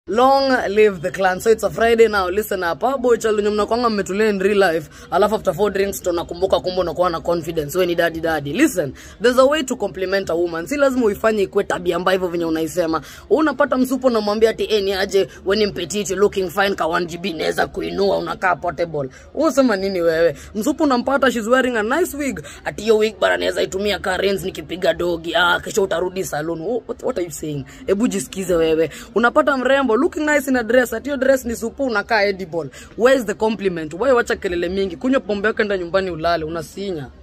long live the clan so it's a friday now listen up ah boy chalu nyumna kwanga mmetulia in real life alafu after four drinks tunakumbuka kumbe unakuwa na confidence wewe ni daddy daddy listen there's a way to compliment a woman si lazima uifanye ikue tabia mbaya hivyo venye unaisema unapata msupo unamwambia ati eh ni aje when ni petite looking fine ka 1 GB naweza kuinua unakaa portable unasema nini wewe msupo unampata she's wearing a nice wig ati hiyo wig bara naweza itumia ka rents nikipiga dogi ah kesho utarudi salon what, what are you saying hebu jisikize wewe unapata mrembo looking nice in a dress ati hiyo dress ni supu unakaa edible where is the compliment wewe wacha kelele mingi kunywa pombe yako enda nyumbani ulale unasinya